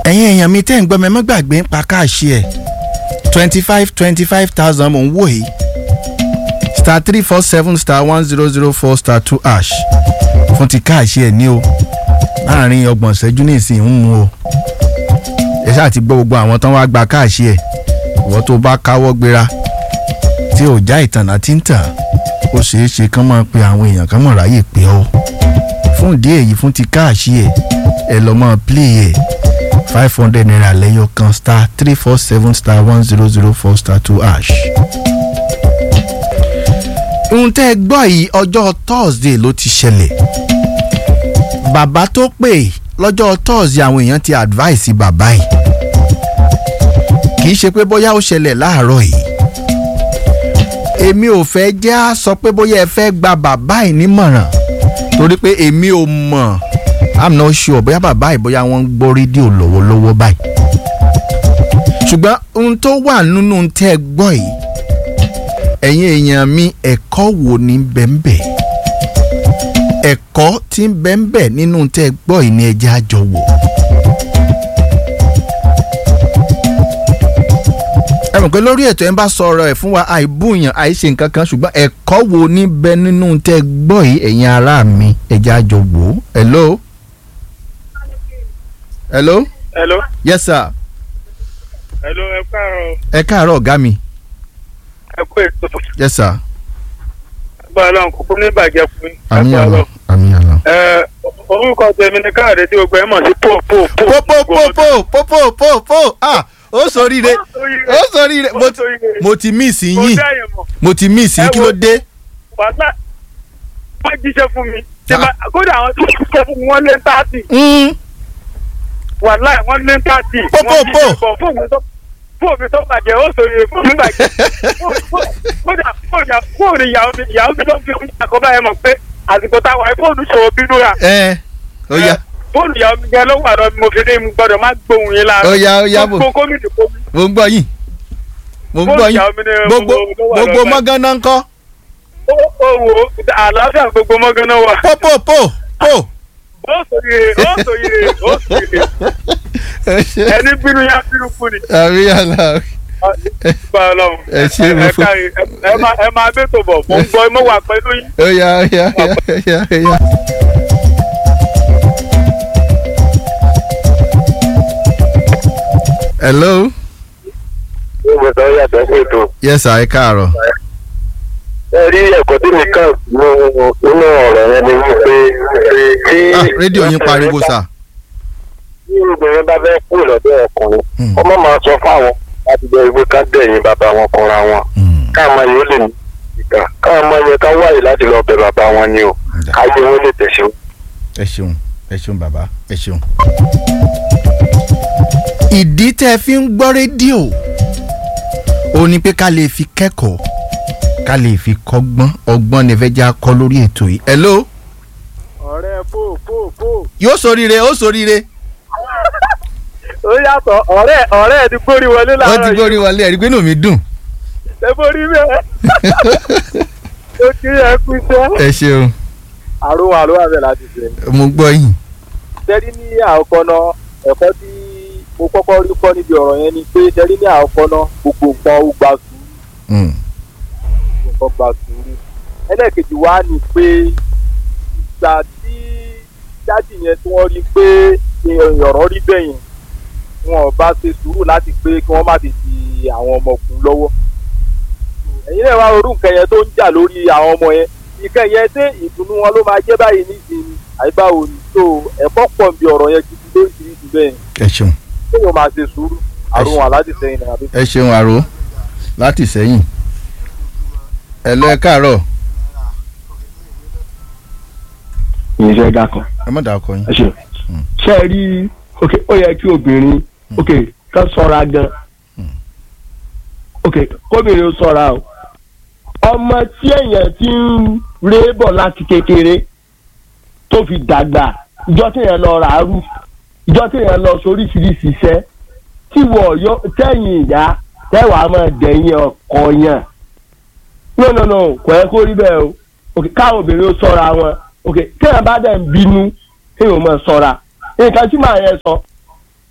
ẹ̀yin èèyàn mi tẹ́ ń gbọ́ mi ẹ má gbàgbé ń pa káàṣì ẹ̀ twenty five twenty five thousand mò ń wò yìí star three four seven star one zero zero four star two ash fún ti káàṣì ẹ̀ ní o láàrin ọgbọ̀n ìṣẹ́jú ní ìsìn ń mu o ẹ ṣáà ti gbọ́ gbogbo àwọn tán wá gba káàṣì ẹ̀ ìwọ́n tó bá káwọ́ gbéra tí ò já ìtànà tí ń tàn ó ṣeé ṣe kán máa pe àwọn èèyàn kán mọ̀ ráyè pé ọ́ fún ìdí èyí fún ti káàṣì ẹ̀ ẹ lọ́ mọ́ play ẹ̀ five hundred naira lẹ́yọ kan star three four seven star one zero zero four star two ash. ohun tẹ́ ẹ gbọ́ yìí ọjọ́ thursday ló ti ṣẹlẹ̀ bàbá tó pè lọ́jọ́ thursday àwọn èèyàn ti advice bàbá yìí kì í ṣe pé bóyá ó ṣẹlẹ̀ láàárọ̀ yìí èmi ò fẹ́ jẹ́ á sọ pé bóyá ẹ fẹ́ gba bàbá yìí nímọ̀ràn torí pé èmi ò mọ̀ i'm not sure bóyá bàbá yìí bóyá wọ́n ń gbọ́ rédíò lọ́wọ́lọ́wọ́ báyìí ṣùgbọ́n ohun tó wà nínú tẹ́ ẹ gbọ́ yìí ẹ̀yin èèyàn mi ẹ̀kọ́ wo ni bẹ́ẹ̀nbẹ́ ẹ̀kọ́ tí ń bẹ́ẹ̀nbẹ́ nínú tẹ́ ẹ gbọ́ yìí ni ẹ jẹ́ àjọ wò. ẹ mọ̀ pé lórí ètò ẹ̀ ń bá sọ̀rọ̀ ẹ̀ fún wa àìbúyàn àìṣe nǹkan kan ṣùgbọ́n ẹ̀kọ́ wo ní bẹ nínú tẹ́ ẹ gbọ́ yìí ẹ̀yin ará mi ẹ jẹ́ àjọ wò ó. hello. hello. hello. yes sir. hello ẹ káàárọ̀. ẹ káàárọ̀ ọ̀gá mi. ẹ kú ètò. yes sir. agbára Ọlọ́run kúkú ní ìbàjẹ́ fún mi. àmì Agbára àlọ́ Ọlọ́run. àmì àlọ́. ẹ orúkọ tèmi ni káàdé tí gbogbo ẹ mọ̀ sí pò pò pò. po po po po po po po po ah ó sọríire ó sọríire mo ti mo ti miss mo yín dá yẹn mọ̀ mo ti miss yín Ẹ kí wo- ló dé. wàhálà wọ́n jíṣẹ́ fún mi. Tí Ah. ma- kódà àwọn tó jíṣẹ́ fún mi wọ́n lé táàtì. Mm, wàhálà wọ́n lé táàtì. Pò, pò, pò. fún mi tó fún mi tó bàjẹ́ ó sòrè fún mi bàjẹ́. Fó- fó- kódà kódà fóònù ìyàwó mi ìyàwó mi ló ń fi fún àkọ́bá yẹn mọ̀ pé àsìkò táwa ẹ fóònù ṣòro bínú ra. ẹ ó yá fóònù ìyàwó mi jẹ́ ló wà lọ mo fi ní mo gbọ́dọ̀ má gbóhùn yín lára. ó yá ó yá bò gbogbo kómìnì kómìnì. mo ń gbọ́ yín mo ń gbọ́ Fóònù yín ìyàwó mi ni gbogbo mo- mo wà gbogbo lọ́gbà. mọ́gánná ń kọ́ ó ó wò ó àlàáfíà gbogbo mọ́gánná wà. po po po po. ó sòyè ó sòyè ó sòyè ẹni bínú yá bínú kú ni. àmì àlọ́ bá a lọ. Ẹ ṣé, mo ẹ fún- káyè ẹ máa ẹ máa bẹ́tò bọ̀ mo ń gbọ́ mo wà pẹ̀lú yín. ó yá ó yá ó yá ó yá. hello Ìwé tó yàtọ̀ sí ètò. yes sir ẹ káàárọ̀. Ẹ rí ẹ̀kọ́ tí mi kàn nínú nínú ọ̀rọ̀ yẹn ni wípé tí. ah rédíò yín pariwo sà. Tí obìnrin bá fẹ́ kú lọ́dọ̀ ọkùnrin, Hmm. ọmọ máa sọ fáwọn láti jẹ́ ìwé ká dẹ̀yìn bàbá wọn kanra wọn. Mm, Káàmọ́ yìí ó lè ní ìgbà. Káàmọ́ yẹ ká wáyé láti lọ bẹ bàbá wọn ni o. ǹda. Káyé wọn lè tẹ̀síwájú. ẹ ṣeun ẹ ṣeun bàbá ẹ ṣeun. ìdí tẹ́ ẹ fi ń gbọ́ rédíò ó ní pé ká lè fi kẹ́kọ̀ọ́ ká lè fi kọ́gbọ́n ọgbọ́n ní fẹ́ já kọ́ lórí ètò yìí. hello ọ̀rẹ́ fò fò fò. yóò soríire ó soríire ó yàtọ̀ ọ̀rẹ́ ọ̀rẹ́ ti gbórí wọlé ó láàárọ̀ ti gbórí wọlé ẹ̀rí pé inú mi dùn. ẹ borí bẹ́ẹ̀. ó kí ẹ kú iṣẹ́. ẹ ṣeun àrùn àrùn àbẹ̀ láti ṣe. mo gbọ́ yín. tẹ́rí ní àkọ́kọ́ náà ẹ̀kọ́ tí mo kọ́kọ́ rí kọ́ níbi ọ̀rọ̀ yẹn ni pé tẹ́rí ní àkọ́kọ́ náà gbogbo nǹkan ó gba sùúrù Mm, nǹkan gba sùúrù. ẹlẹ́ẹ̀kejì wá ni pé ìgbà tí dájì yẹn tí wọ́n rí pé ọ̀rọ̀ rí bẹ́ẹ̀ yẹn wọn ò bá ṣe sùúrù láti pé kí wọ́n má ti di àwọn ọmọkùnrin lọ́wọ́. ẹ̀yin náà wá orú nǹkan yẹn tó ń jà lórí àwọn ọmọ yẹn nǹkan yẹn ṣé ìdùnnú wọn ló máa jẹ́ báyìí nísìnyí àìbáwo ni tó ẹ̀kọ́ pọ̀ bí ọ̀rọ̀ yẹn gidi lóríṣiríṣi bẹ́ẹ̀ ẹ ṣeun ṣé yóò máa ṣe sùúrù àrùn aláàdì sẹ́yìn náà àbí. ẹ ṣeun àrò láti sẹ́yìn. ẹ lọ ẹ káàárọ̀ ìṣe dákan ẹ má dàá kọ yín. ẹ ṣe ṣe é rí ok ó yẹ kí obìnrin ok ká ṣọ́ra gan ok kóbìnrin ó ṣọ́ra o ọmọ tí èèyàn ti ń ré bọ̀ láti kékeré tó fi dàgbà ìjọ téèyàn lọ ràárù ìjọ téèyàn lọ sóríṣiríṣi iṣẹ́ tí wọ́n yọ tẹ̀yìn ìyá tẹ́wàá máa dẹ̀yìn ọkọ yàn no no no kò yẹ kó rí bẹ́ẹ̀ o ok káwọn obìnrin ó ṣọ́ra wọn ok téèyàn bá dẹ̀ ń bínú kéèyàn máa ṣọ́ra nǹkan tí màá yẹn sọ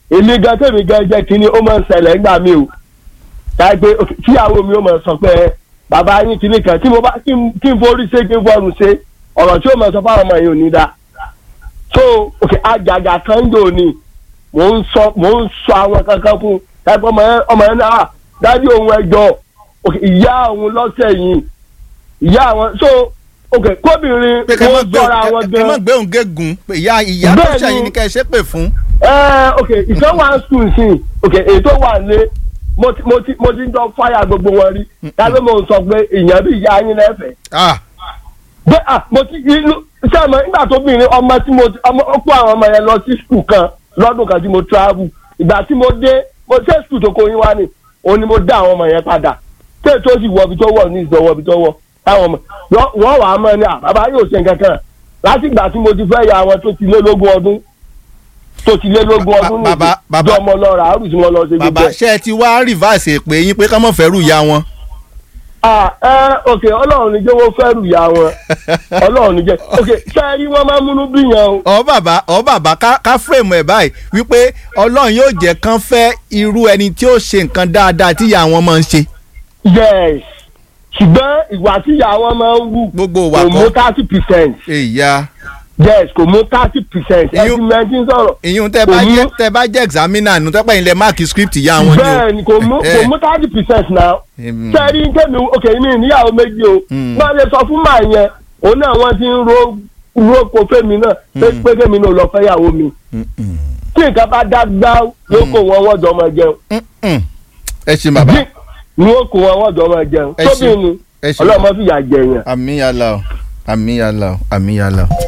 èmi gan tèmi gan jẹ́ kínní ó máa ń ṣẹlẹ̀ nígbà mi o káyipé tíyàwó mi ó máa sọ pé bàbá yín kínní kan tí mo bá kí n kí n forí ṣe kí n fọrùn ṣe ọ̀rọ̀ tí ó máa sọ fáwọn ọmọ yìí ò ní dáa so ok àjàgà kan jò ní mò ń sọ mò ń sọ àwọn kankan fún káyipé ọmọ yẹn ọmọ yẹn náà dájú òun ẹjọ́ ok ìyá òun lọ́sẹ̀ yìí ìyá àwọn so ok kóbìnrin pé kẹ́ mọ́ wọ́n gbé sọ̀rọ̀ àwọn kẹ́ mọ́ gan gbé òun gégùn pé ìyá ìyá tó Bẹ́ẹ̀ni. ṣàyìn ni kẹ́ ẹ ṣépè fún. ẹ ok ìkan wà ń sùn sí ok èyí tó wà lé mo ti mo ti mo ti ń jọ fáyà gbogbo wọn rí dábẹ́ mo sọ pé ìyẹn bí ìyá yín lẹ́fẹ̀ẹ́ Ah, bẹ́ẹ̀ ah mo ti inú sẹ́mi nígbà tó bìnrin ọmọ tí mo ti ọmọ ó kó àwọn ọmọ yẹn lọ sí skul kan lọ́dún kan tí mo travel ìgbà tí mo dé mo ṣe skul tó kó yín wá ni òun ni mo dá àwọn ọmọ yẹn padà ṣé tó sì wọ ibi tó wọ ní ìsọwọ́ ibi tó wọ táwọn ọmọ wọ́n- wọ́n wà á mọ̀ ní à bàbá yóò ṣe nǹkan kan láti ìgbà tí mo ti fẹ́ ya àwọn tó ti lé lógún ọdún tó ti lé lógún Ba- ọdún bàbá- nìyí bàbá- jọ ọmọ lọ rà á rù tí mo lọ ṣe bàbá gbogbo ẹ̀. ṣé ẹ ti wá rìvásì èpè yín pé ká mọ̀ fẹ́ rù ya wọn. ah ẹ ok ọlọ́run ní jẹ́ wọ́n fẹ́ rù ya wọn ọlọ́run ní jẹ́ ok sẹ́ẹ̀rí wọ́n máa ń múnú bí yẹn o. ọ bàbá ọ bàbá ká ká fírèmù ẹ báyìí wípé ọlọ́run yóò jẹ́ kán fẹ́ irú ẹni tí ó ṣe nǹkan dáadáa tí ìyá wọn máa ń ṣe. yes ṣùgbọ́n ìwà tí ìyá wọn máa ń wù gbogbo ìwà kò mú kan thirty percent èyà yes kò mú thirty percent ẹ Iyún- ti mẹ́tí sọ̀rọ̀ ìyún tẹ Kò bá mú- jẹ tẹ bá jẹ examiner nù tẹpẹ ilẹ máàkì script ìyá wọn ni o. bẹ́ẹ̀ ni kò mú kò Eh. mú thirty percent náà Em, sẹ́ẹ̀rí kémi ok mi níyàwó méjì o Mm. wọ́n lè sọ fún màá yẹn òun náà wọ́n ti ń ro ro ko fẹ́mi náà pé Mm. pé kémi náà lọ fẹ́yàwó mi mm, mm, tí nǹkan bá dá gbá ló kó wọn wọ́n jọ máa jẹun mm, mm. ẹ ṣe bàbá bí ni ó kó wọn wọ́n jọ máa jẹun Ẹ tóbi ṣe- ni ẹ ṣe ọlọ́mọ fìyà jẹyàn. àmì yàrá o àmì yàrá o àmì yàrá o.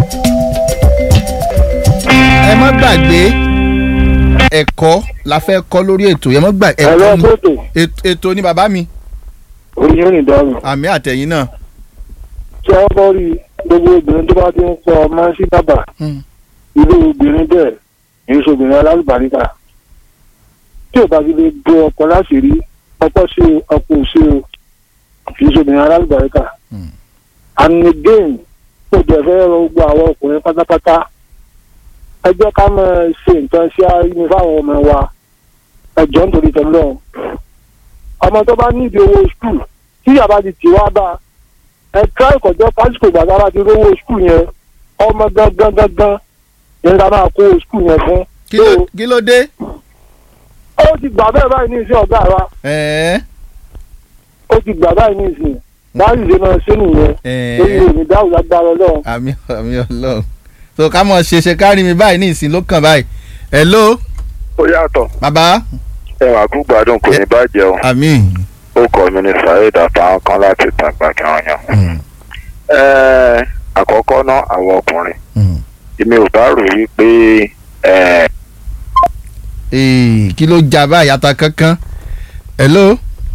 ẹ má gbàgbé ẹ̀kọ́ la fẹ́ kọ́ lórí ètò yẹn má gbà ẹ̀rọ ẹ̀kọ́ ni fótò ètò- ètò ni bàbá mi orí yóò ní dọ́rùn. àmì àtẹ̀yìn náà. tí wọ́n bọ́ rí gbogbo obìnrin tó bá ti ń sọ ọmọ sí bàbà Mm. irú obìnrin bẹ́ẹ̀ èyí ṣobìnrin alálùbáríkà tí ò bá ti lè bo ọkọ láti rí ọkọ sí o ọkọ ò sí o kì í ṣobìnrin alálùbáríkà. Mm. and again kò jẹ́ fẹ́ rọ gbogbo àwọn ọkùnrin pátápátá ẹ jẹ́ ká máa ṣe nǹkan sí àárín fáwọn ọmọ wa ẹ jọ nítorí tọ́lọ́ ọmọ tó bá nídìí owó skul tí yàrá ti tì wá bá ẹ ká ìkọ̀jọ́ pásítọ̀ gbàgbá bá ti rówó skul yẹn ọmọ gangan gangan yẹn ká máa kó skul yẹn fún. kí ló kí ló dé. ó ti gbà bẹ́ẹ̀ báyìí ní ìsìn ọ̀gá wa ẹ̀ẹ́ ó ti gbà báyìí ní ìsìn báyìí ṣe máa ṣe nìyẹn ẹ̀ẹ́ lórí òní dáhùn lágbára ọlọ́run. àmì àmì ọlọ́run so ká mọ̀ ṣe ṣe kárí mi báyìí ní ìsìn ló kàn báyìí hello ó yàtọ̀ bàbá ẹwà gbúgbàdùn kò ní bàjẹ́ o àmì. ó kọ́ mi ní saheed àtàwọn kan láti tàgbà kí wọ́n yàn. Mm, Ẹ́ẹ̀, àkọ́kọ́ náà àwọn ọkùnrin mm. èmi ò bá rò wípé ẹ̀, Ee, kí ló já báyìí ata kankan hello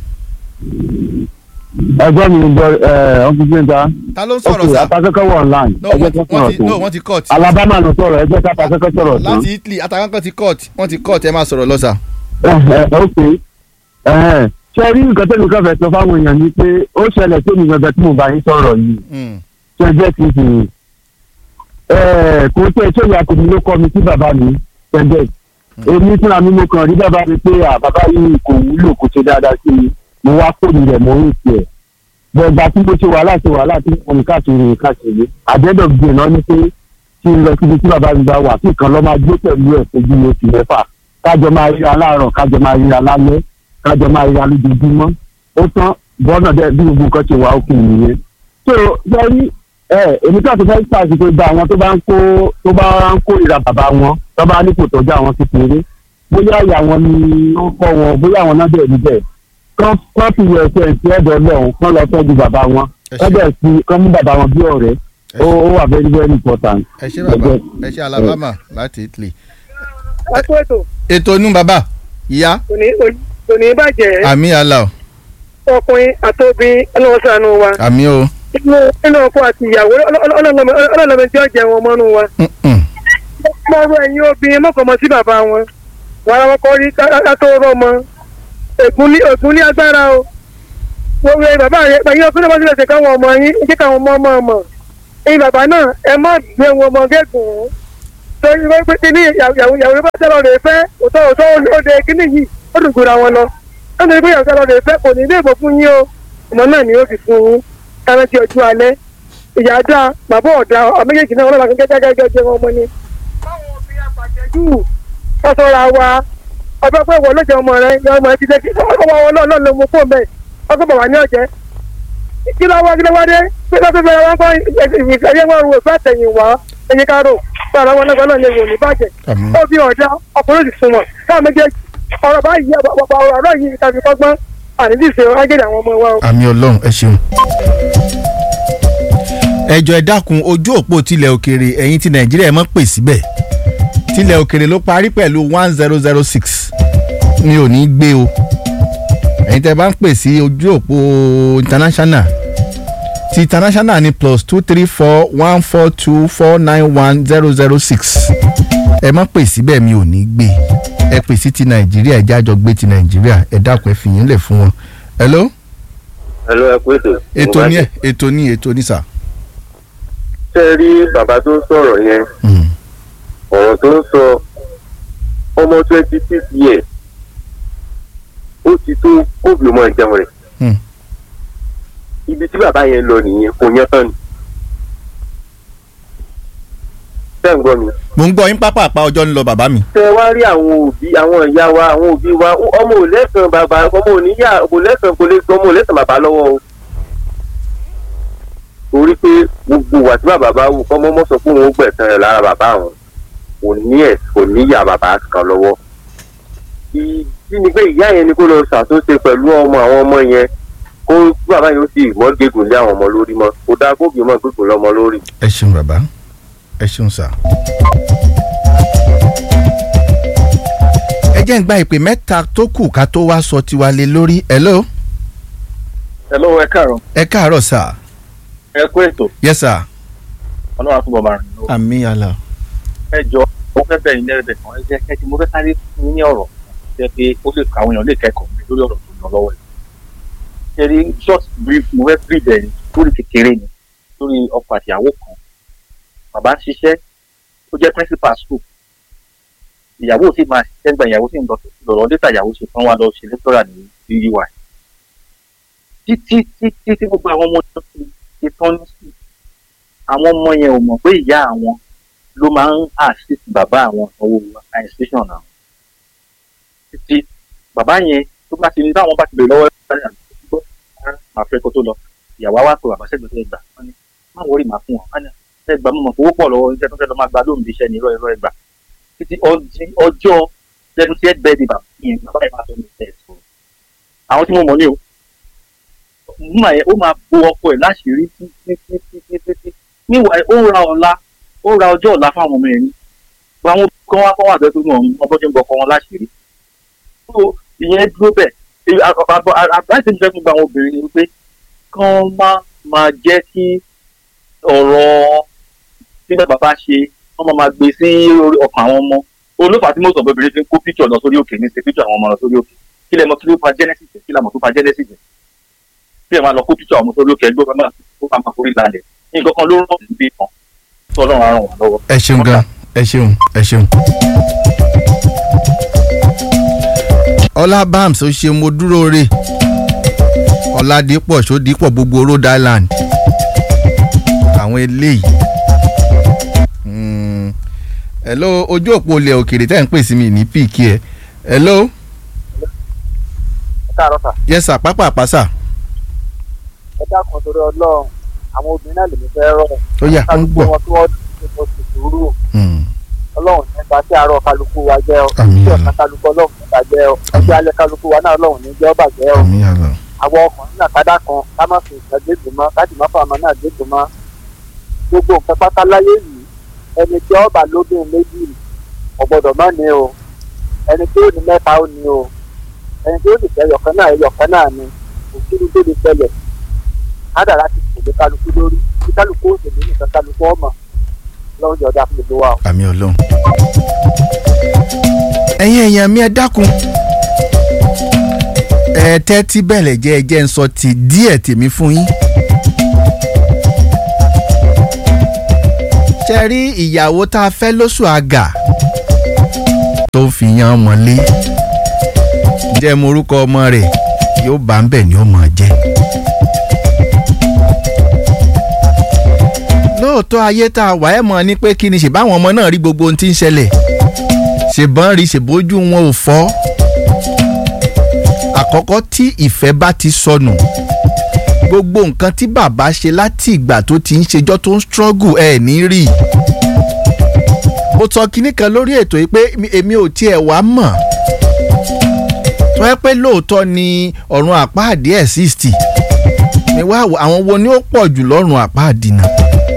ẹgbẹ́ mi gbọ́ ọkùnrin gbẹ̀ngà ta ló ń sọ̀rọ̀ ok sá apasẹ́kọ̀ wọ̀ online no ẹgbẹ́ wọ́n kan ti wọ́n sọ̀rọ̀ ti no tán wọ́n ti cut alabama ló sọ̀rọ̀ ẹgbẹ́ kan apasẹ́kọ̀ sọ̀rọ̀ tán láti Italy atakankan ti cut wọ́n ti cut ẹ máa sọ̀rọ̀ lọ sà. ok ẹ̀hẹ́n. ṣé rí nǹkan tẹ́lẹ̀ kan fẹ́ sọ fáwọn èèyàn ni pé ó ṣẹlẹ̀ sí mi gangan tí mo bá yín sọ̀rọ̀ yìí Mm, ṣe jẹ́ ti fi kò tẹ́ ṣé ìyá tèmi ló kọ́ mi sí bàbá mi ṣẹ́jẹ́ èmi fúnra mi mo kàn rí bàbá mi pé à bàbá yìí kò wúlò kò ṣe dáadáa sí mi mo wá kóni rẹ̀ mo ń tiẹ̀ gbọ̀ngbà tí mo ṣe wàhálà ṣe wàhálà tí mo ní káàkiri káàkiri àdẹ́dọ̀ gbé náà ní pé kí n lọ síbi tí bàbá mi bá wà kí kan lọ́ máa gbé pẹ̀lú ẹ̀ fojú oṣù mẹ́fà kájọ máa ríra láàárọ̀ kájọ máa ríra lálẹ́ kájọ máa ríra lójoojúmọ́ ó tán bọ́nà dẹ́ bí gbogbo nǹkan ṣe wà òkè nìyẹn. so lẹ́rí ẹ èmi tó àti fẹ́ẹ́ pàṣẹ pé gba àwọn tó bá ń kó tó bá ń kó ìra bàbá wọn tó bá ní kò tọ́jú àwọn kékeré bóyá ìyá wọn ni ó kọ́ wọn bóyá àwọn náà bẹ̀rẹ̀ níbẹ̀ kán kán fi wọ ẹsẹ̀ sí ẹ̀dọ̀ lọ́hùn kán lọ tọ́jú bàbá wọn ẹ kán ṣé bẹ̀ sí kán mú bàbá wọn bí ọ̀rẹ́ ẹ ó ṣé ó wà very very important. ẹ ṣé bàbá ẹ ṣé Alabama láti Italy. ẹ kú ètò ètò inú bàbá ìyá kò ní kò ní bàjẹ́ àmì àlà o ọkùnrin àtòbí ọlọ́wọ́ sànù wa àmì o inú inú ọkọ àti ìyàwó ọlọ́lọ́mọ tí ó jẹ wọn mọ́nú wa. Mm, mm. mọ́rú ẹ̀yin obìnrin mọ́kànmọ sí bàbá wọn wàrà wọn kọ́ rí kátó rọ́mọ ègún ní ègún ní agbára o wọ́n wẹ bàbá rẹ pẹ̀lú ọkùnrin bá tilẹ̀ ṣe káwọn ọmọ yín jẹ́ káwọn ọmọ ọmọ ọmọ ẹ̀yin bàbá náà ẹ má gbé wọn ọmọ gẹ́gùn tó ń gbé pé kíní ìyàwó ìyàwó bá tẹ́lọ̀ rẹ̀ fẹ́ òótọ́ òótọ́ òde kíní yìí ó dùn gbòòrò àwọn lọ ó ní pé ìyàwó tẹ́lọ̀ rẹ̀ fẹ́ kò ní ilé ìbò fún yín o ọmọ náà ni ó fi fún yín káná ti ọjọ́ alẹ́ ìyá dá bàbá ọ̀dà ọmọ méjèèjì náà ọlọ́la gẹ́gẹ́ gẹ́gẹ́ jẹ́ wọn ọmọ ni. báwo fi àpàjẹ́jù ọ̀sọ̀ra wa ọjọ́ pé wọ́n ló jẹ́ ọmọ rẹ yọ ọmọ ẹ ti dé kí ọkọ̀ wọn náà ló mú fóun bẹ́ẹ̀ ọkọ̀ bàbá ní ọ̀jẹ́ kí ló wá kí ló wá dé pé tó fẹ́ wọn kọ́ ìfẹ́ wọn rò fẹ́ tẹ̀yìn wá ẹ̀yìn kárò fún ara wọn náà ní ìwò ní bàjẹ́ Àmín. ó fi ọ̀dà ọkùnrin sì sunwọ̀n káà méjèèjì ọ̀rọ̀ báyìí ọ̀rọ̀ ọ̀rọ̀ yìí tàbí kọ́gbọ́n àníjì ṣe ágẹ́dẹ̀ àwọn ọmọ wa o. àmì ọlọ́run ẹ ṣeun. ẹjọ́ ẹ dákun ojú òpó tilẹ̀ òkèrè ẹ̀yin ti nàìjíríà ẹ mọ́ pè síbẹ̀ tilẹ̀ òkèrè ló parí pẹ̀lú one zero zero six mi ò ní gbé o ẹ̀yin tẹ́ bá ń pè sí ojú òpó international ti international ni plus two three four one four two four nine one zero zero six ẹ má pè síbẹ̀ mi ò ní gbé ẹ pè sí ti nàìjíríà ẹ jájọ gbé ti nàìjíríà ẹ dákun ẹ fìyín lẹ̀ fún wọn. hello Hello, ẹ kú ètò. ètò ní ẹ ètò ní ètò ní sà. ṣé ẹ rí bàbá tó ń sọ̀rọ̀ yẹn Mm. ọ̀rọ̀ tó ń sọ ọmọ twenty six years ó ti tó kóòbù ọmọ ìjẹun rẹ̀ Mm. ibi tí bàbá yẹn lọ nìyẹn kò yẹn tán ni. ṣé ẹ̀ ń gbọ́ mi. mo ń gbọ́ yín pápá àpá ọjọ́ ń lọ bàbá mi. ṣé ẹ wá rí àwọn òbí àwọn ìyá wa àwọn òbí wa ọmọ ò lẹ́sàn bàbá ọmọ ò níyà kò lẹ́sàn kò lè ọmọ ò lẹ́sàn bàbá lọ́wọ́ o. torí pé gbogbo wà tí bàbá bá wù kọ́mọ́ mọ́ sọ pé òun ó gbẹ̀sán rẹ̀ lára bàbá àwọn kò ní ẹ̀ kò níyà bàbá kan lọ́wọ́. ìdí ni pé ìyá yẹn ni kó lọ ṣàtúnṣe pẹ̀lú ọmọ àwọn ọmọ yẹn kó bàbá yóò sì mọ́ gégùn lé àwọn ọmọ lórí mọ́ kó dáa kó gbìmọ̀ gégùn lọ́mọ lórí. ẹ ṣeun bàbá ẹ ṣeun sà. ẹ jẹ́ ń gba ìpè mẹ́ta tó kù ká tó wá sọ tiwa lé lórí hello hello ẹ káàárọ̀ ẹ káàárọ̀ sà ẹ kú ètò yes sà ọlọ́run àtúbọ̀ máa rìn lọ́wọ́ àmì àlà ẹ jọ mo fẹ́ bẹ̀rẹ̀ ní ẹ̀rẹ̀dẹ̀ kan ẹ jẹ́ ẹ ti mo fẹ́ sáré fún yín ní ọ̀rọ̀ jẹ́ pé ó lè kọ àwọn èèyàn lè kẹ́kọ̀ọ́ mi lórí ọ̀rọ̀ tó ń lọ lọ́wọ́ ẹ̀ ṣe rí short brief mo fẹ́ brief ẹ̀ lórí kékeré ni lórí ọkọ àtìyàwó kan bàbá ń ṣiṣẹ́ ó jẹ́ principal school ìyàwó sì máa ṣiṣẹ́ gba ìyàwó sì ń lọ lọ́rọ̀ létà ìyàwó ṣe tán wá lọ ṣe lecturer ní ui títí títí tí gbogbo àwọn ọmọ tó ti ṣe tán ní sí àwọn ọmọ yẹn ò mọ̀ pé ìyá àwọn ló máa ń assist bàbá àwọn owó administration àwọn títí bàbá yẹn tó bá ti ní táwọn bá ti bèrè lọ́wọ́ ẹ̀ gbọ́ máa fẹ́ kó tó lọ ìyàwó wa pé bàbá sẹ́gbẹ̀ẹ́ tó gbà wọ́n ní má wọrí màá fún wọn wọ́n ní ẹgbàá mọ̀ owó pọ̀ lọ́wọ́ iṣẹ́ tó fẹ́ lọ́ máa gba lóhùn bí iṣẹ́ ní irọ́ irọ́ ẹgbà títí ọjí- ọjọ́ lẹ́nu tí ẹ bẹ́ẹ̀ di bàbá yẹn bàbá yẹn máa tó ní ẹ̀ sọ àwọn tí mo mọ̀ ní o mọ̀ ẹ́ ó máa bo ọkọ ẹ̀ láṣìírí títí títí títí títí níwà ó ń ra ọ̀la ó ń ra ọjọ́ ọ̀la fáwọn ọmọ ẹ̀ ní gba àwọn kan wá kọ́ wà bẹ́ẹ̀ tó mọ̀ ọmọ tó ń bọ ọkọ wọn láṣìírí tó ìyẹn dúró bẹ́ẹ̀ èyí àbájáde mi fẹ́ fún gba àwọn obìnrin ni wípé kán má máa jẹ́ kí ọ̀rọ̀ tí bàbá bá ṣe wọ́n máa máa gbé sí orí ọkàn àwọn ọmọ olófà tí mọ̀sán obìnrin fi ń kó píkọ̀ lọ sórí òkè ní ṣe píkọ̀ àwọn ọmọ lọ sórí òkè kí lè mọ kí ló fa genesis kí lè mọ tó fa genesis kí lè máa lọ kó píkọ̀ àwọn ọmọ sórí òkè ẹgbẹ́ ọmọ tó máa máa forí lálẹ́ nǹkan kan ló rọ̀ níbí kan tó ọlọ́run á ràn wọ́n lọ́wọ́. ẹ ṣeun gan ẹ ṣeun ẹ ṣeun. ọlá bams ó ṣe mo dúró re ọládìpọ̀ ṣódìpọ̀ gbogbo rhode island àwọn eléyìí. Mm. hello ojú òpó ilẹ̀ òkèrè tẹ́ ń pè sí mi ní píìkì ẹ̀ hello káàárọ̀ sà yes sir pápá àpáṣà ẹ dákun torí ọlọ́run àwọn obìnrin náà lèmi fẹ́ rọ̀ ó yà ń kálukú gbọ́. wọn tí wọ́n ti mo sì sùúrù Mm. ọlọ́run nípa tí àárọ̀ kálukú wa jẹ́ ọ Àmín. tí ọ̀sán kálukú ọlọ́run nípa jẹ́ ọ ọjọ́ alẹ́ kálukú wa náà ọlọ́run ní jẹ́ ọ bàjẹ́ ọ àmì àlọ́ àwọn ọkùnrin náà kádà kan ká má fi nǹkan gbèsè mọ́ káàdì má fàmọ́ náà gbèsè mọ́ gbogbo nǹkan pátá láyé yìí ẹni tí ọba lóbìn méjì ọ̀gbọ́dọ̀ má ní o ẹni tí ó ní mẹ́ta ó ní o ẹni tí ó sì fẹ́ yọ̀kan náà yọ̀kan náà ni òkìrú tó lè ṣẹlẹ̀ kádàrá ti kò lé kálukú lórí tí kálukú ó sì ní nǹkan kálukú ọmọ lọ́wọ́ jọ̀dá fún gbogbo wa o. àmì ọlọ́run. ẹ̀yin èèyàn mi ẹ dákun ẹ tẹ́tí bẹ̀lẹ̀ jẹ́ ẹ jẹ́ ń sọ ti díẹ̀ tèmi fún yín. ṣe rí ìyàwó tá a fẹ́ lóṣù àgà tó fi yan ọmọ lé jẹ́ morúkọ ọmọ rẹ̀ yóò bá ń bẹ̀ ni ó mọ̀ jẹ́. lóòótọ́ ayé tá a wà ẹ́ mọ̀ ni pé kí ni ṣèbáwọn ọmọ náà rí gbogbo ohun tí ń ṣẹlẹ̀ ṣèbọn rí ṣèbójú wọn ò fọ́ àkọ́kọ́ tí ìfẹ́ bá ti sọnù gbogbo nǹkan tí bàbá ṣe láti ìgbà tó ti ń ṣejọ́ tó ń struggle ẹ̀ ní rí i mo sọ kinní kan lórí ètò yìí pé èmi ò tiẹ̀ wá mọ̀ tó yẹ pé lóòótọ́ ni ọ̀run àpáàdé ẹ̀ sixty ni wá àwọn wo ni ó pọ̀ jù lọ́rùn àpáàdé náà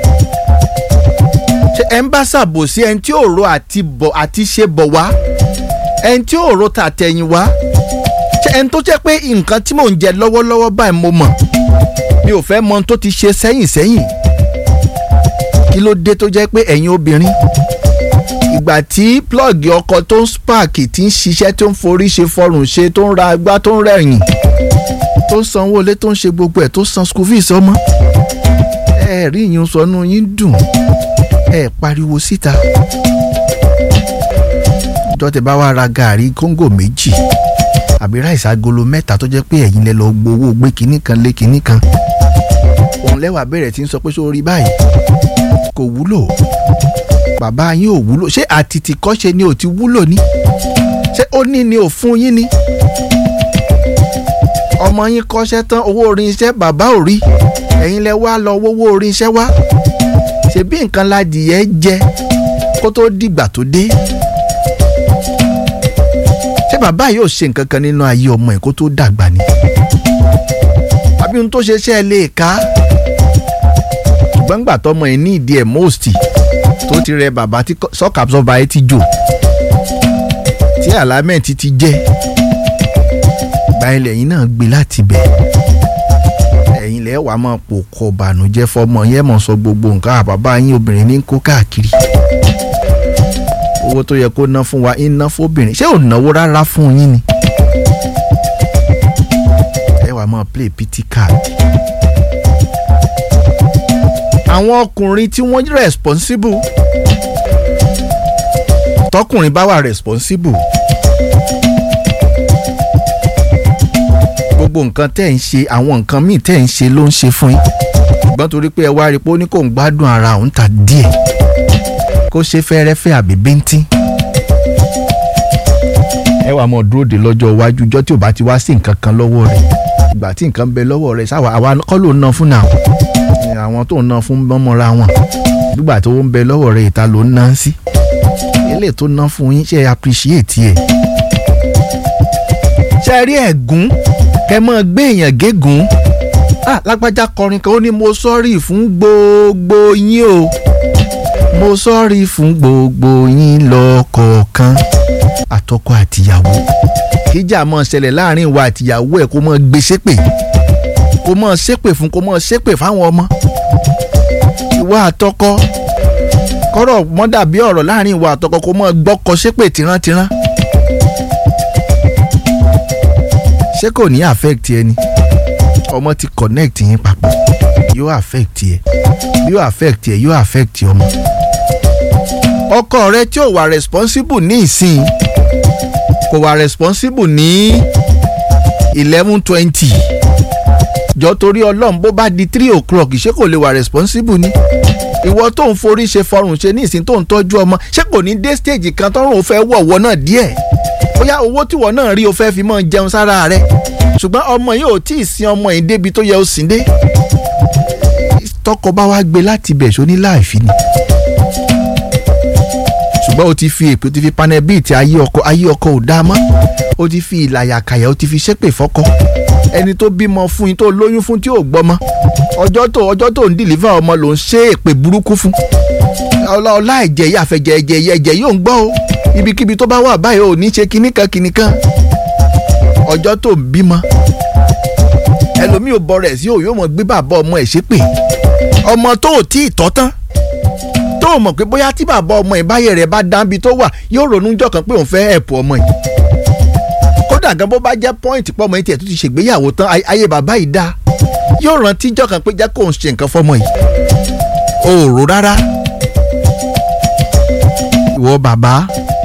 ṣe ẹ̀ ń bá ṣàbòsí ẹni tí òòró àti bọ̀ àti ṣe bọ̀ wá ẹni tí òòró tàtẹ̀yìn wá ṣe ẹni tó jẹ́ pé nǹkan tí mò ń jẹ lọ́wọ́lọ́wọ́ báyìí mo mọ̀ mi ò fẹ́ mọ ohun tó ti ṣe sẹ́yìn sẹ́yìn kí ló dé tó jẹ́ pé ẹ̀yin obìnrin ìgbà tí plọ́ọ̀gì ọkọ̀ tó ń spark tí ń ṣiṣẹ́ tó ń forí ṣe fọrùn ṣe tó ń ra agbá tó ń rẹ̀yìn tó ń sanwó ilé tó ń ṣe gbogbo ẹ̀ tó san school fees ọmọ ẹ rí ìyún sọnù yín dùn ẹ pariwo síta ìjọ tẹ bá wá ra gàárì kóńgò méjì àbí ráìsì agolo mẹ́ta tó jẹ́ pé ẹ̀yin lẹ lọ gbowó gbé kinní kan lé kinní kan òun lẹ́wà bẹ̀rẹ̀ tí ń sọ pé sórí báyìí kò wúlò bàbá yín ò wúlò ṣé àtìtì kọ́ṣe ni ò ti wúlò ní ṣé ó ní ni ò fún yín ni ọmọ yín kọ́ṣẹ́ tán owó orin iṣẹ́ bàbá ò rí ẹ̀yin lẹ wá lọ wówó orin iṣẹ́ wá ṣebí nǹkan ládìyẹ jẹ kó tó dìgbà tó dé ṣé bàbá yóò ṣe nǹkan kan nínú ayé ọmọ ẹ̀ kó tó dàgbà ni àbí ohun tó ṣe ṣe ẹ lè ká ṣùgbọ́n gbà tọmọ ẹ̀ ní ìdí ẹ̀ most tó ti rẹ bàbá tí shock absorber ẹ ti jò tí alámẹ̀ntì ti jẹ́ gba ilẹ̀ yín náà gbé láti bẹ̀ ẹ̀yin lẹ́ wàá máa pò kọ bànújẹ́ fọmọ yẹn mọ̀ sọ gbogbo nǹkan àbábá yín obìnrin ní kó káàkiri owó tó yẹ kó ná fún wa ń ná fóbìnrin ṣé ò náwó rárá fún yín ni ẹ wàá máa play pity card àwọn ọkùnrin tí wọ́n responsible tọkùnrin bá wà responsible gbogbo nǹkan tẹ́ ń ṣe àwọn nǹkan míì tẹ́ ń ṣe ló ń ṣe fún yín ṣùgbọ́n torí pé ẹ wá rí i pé ó ní kò ń gbádùn ara òun ta díẹ̀ kó ṣe fẹ́rẹ́fẹ́ àbí bíntín ẹ wàá mọ̀ dúró de lọ́jọ́ iwájú ọjọ́ tí ò bá ti wá sí nǹkan kan lọ́wọ́ rẹ̀ ìgbà tí nǹkan bẹ lọ́wọ́ rẹ̀ sáwà àwa kọ́ ló ń ná fún náà àwọn tó ń ná fún mọ́mọ́ra wọn nígbà tó ń bẹ lọ́wọ́ rẹ̀ ìta ló ń ná sí eléyìí tó ná fún yín ṣe appreciate ẹ̀ ṣe rí ẹ̀gún kẹ́ mọ́ gbé èèyàn gégùn ah lágbájá kọrin kan ó ní mo sọ́rí fún gbogbo yín o mo sọ́rí fún gbogbo yín lọ́kọ̀ọ̀kan àtọkọ àtìyàwó kíjà mọ́ ṣẹlẹ̀ láàrin ìwà àtìyàwó ẹ̀ kó mọ́ gbé ṣépè kó mọ́ ṣépè fún kó mọ́ ṣépè fáwọn ọmọ ìwà àtọkọ kọ́rọ̀ mọ́ dàbí ọ̀rọ̀ láàrin ìwà àtọkọ kó mọ́ gbọ́kọ ṣépè tìrantìran ṣé kò ní affect ẹni ọmọ ti connect yín papọ̀ yóò affect ẹ yóò affect ẹ yóò affect ọmọ ọkọ rẹ tí ò wà responsible ní ìsìn kò wà responsible ní eleven twenty jọ torí ọlọ́run bó bá di three o'clock ṣé kò lè wà responsible ni ìwọ tó ń forí ṣe fọrùn ṣe ní ìsìn tó ń tọ́jú ọmọ ṣé kò ní dé stage kan tọ́rùn ò fẹ́ wọ̀wọ́ náà díẹ̀ bóyá owó tíwọ náà rí o fẹ́ fi mọ́ jẹun sára rẹ ṣùgbọ́n ọmọ yìí ò tí ì sin ọmọ yìí débi tó yẹ ó sìn dé tọkọ bá wá gbé láti bẹ̀ ṣó ní láìfi ni ṣùgbọ́n o ti fi èpè o ti fi panel bíìtì ayé ọkọ ayé ọkọ ò dáa mọ́ o ti fi ìlàyàkàyà o ti fi ṣépè fọ́kọ ẹni tó bímọ fún yín tó lóyún fún tí ò gbọ́mọ ọjọ́ tó ọjọ́ tó ń dìlífà ọmọ ló ń ṣe èpè burúkú fún ọlá ọlá ẹ̀jẹ̀ yìí àfẹ̀jẹ̀ ẹ̀jẹ̀ yìí ẹ̀jẹ̀ yóò ń gbọ́ o ibikíbi tó bá wà báyìí ò ní ṣe kinní kan kinní kan ọjọ́ tó ń bímọ ẹlòmíì ò bọ̀rẹ̀ sí òun yóò mọ̀ gbé bàbá ọmọ ẹ̀ ṣépè ọmọ tó ò tí ì tọ́ tán tó o mọ̀ pé bóyá tí bàbá ọmọ ẹ̀ báyẹ̀ rẹ̀ bá dáńbi tó wà yóò ronú jọ kan pé òun fẹ́ ẹ̀pù ọmọ yìí kódà gan bó bá jẹ́ pọ́ìntì pọ́ ọmọ yìí tiẹ̀ tó ti ṣègbéyàwó tán ayé bàbá yìí dáa yóò rántí jọ kan pé jẹ́ kó òun ṣe nǹkan fọmọ yìí o ò rò rárá ìwọ bàbá